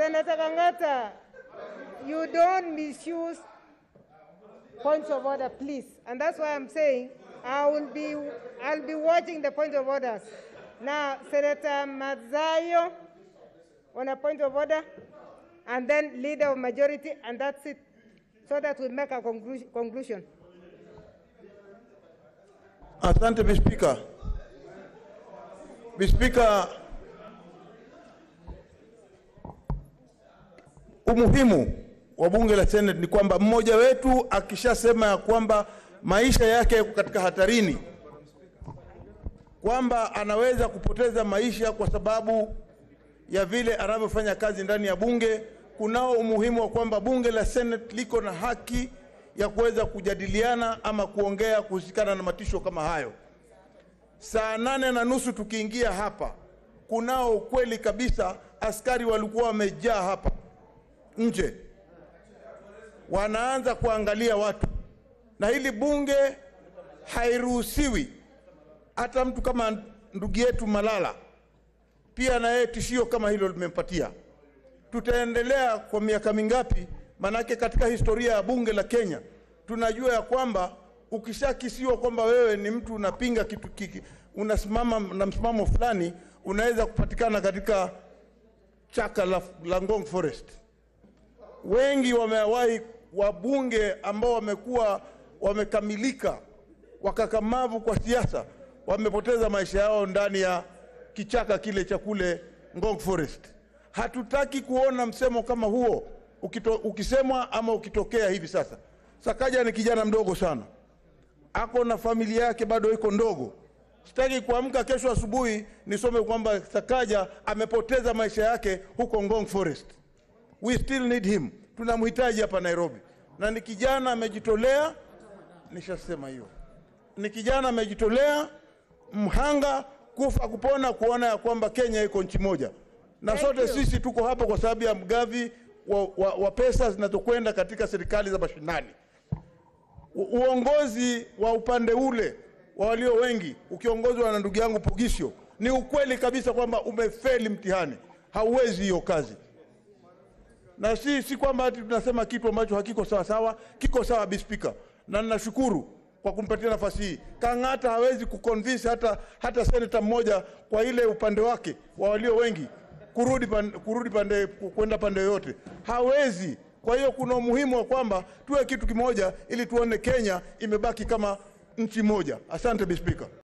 Senator Kangata, you don't misuse points of order, please. And that's why I'm saying I will be, I'll be watching the point of orders. Now, Senator Mazayo on a point of order, and then leader of majority, and that's it, so that we make a conclu- conclusion. Asante Mr. Speaker. Mr. Speaker, umuhimu wa bunge la Senate ni kwamba mmoja wetu akishasema ya kwamba maisha yake yako katika hatarini, kwamba anaweza kupoteza maisha kwa sababu ya vile anavyofanya kazi ndani ya bunge, kunao umuhimu wa kwamba bunge la Senate liko na haki ya kuweza kujadiliana ama kuongea kuhusikana na matisho kama hayo. Saa nane na nusu tukiingia hapa, kunao ukweli kabisa, askari walikuwa wamejaa hapa nje, wanaanza kuangalia watu, na hili bunge hairuhusiwi. Hata mtu kama ndugu yetu Malala pia na yeye tishio kama hilo limempatia. Tutaendelea kwa miaka mingapi? Manake katika historia ya bunge la Kenya tunajua ya kwamba ukishakisiwa kwamba wewe ni mtu unapinga kitu kiki, unasimama na msimamo fulani, unaweza kupatikana katika chaka la, la Ngong Forest. Wengi wamewahi wabunge ambao wamekuwa wamekamilika wakakamavu kwa siasa wamepoteza maisha yao ndani ya kichaka kile cha kule Ngong Forest. Hatutaki kuona msemo kama huo ukito, ukisemwa ama ukitokea hivi sasa. Sakaja ni kijana mdogo sana, ako na familia yake bado iko ndogo. Sitaki kuamka kesho asubuhi nisome kwamba Sakaja amepoteza maisha yake huko Ngong Forest. We still need him, tunamhitaji hapa Nairobi, na ni kijana amejitolea. Nishasema hiyo, ni kijana amejitolea, mhanga, kufa kupona, kuona ya kwamba Kenya iko nchi moja, na Thank sote you. sisi tuko hapa kwa sababu ya mgavi wa, wa, wa pesa zinazokwenda katika serikali za mashinani. U- Uongozi wa upande ule wa walio wengi ukiongozwa na ndugu yangu Pugisho, ni ukweli kabisa kwamba umefeli mtihani, hauwezi hiyo kazi na si, si kwamba ati tunasema kitu ambacho hakiko sawa sawa, kiko sawa Bi Speaker, na ninashukuru kwa kumpatia nafasi hii. Kang'ata hawezi kuconvince hata, hata seneta mmoja kwa ile upande wake wa walio wengi kurudi pande, kurudi pande kwenda pande yoyote, hawezi. Kwa hiyo kuna umuhimu wa kwamba tuwe kitu kimoja ili tuone Kenya imebaki kama nchi moja. Asante Bi Speaker.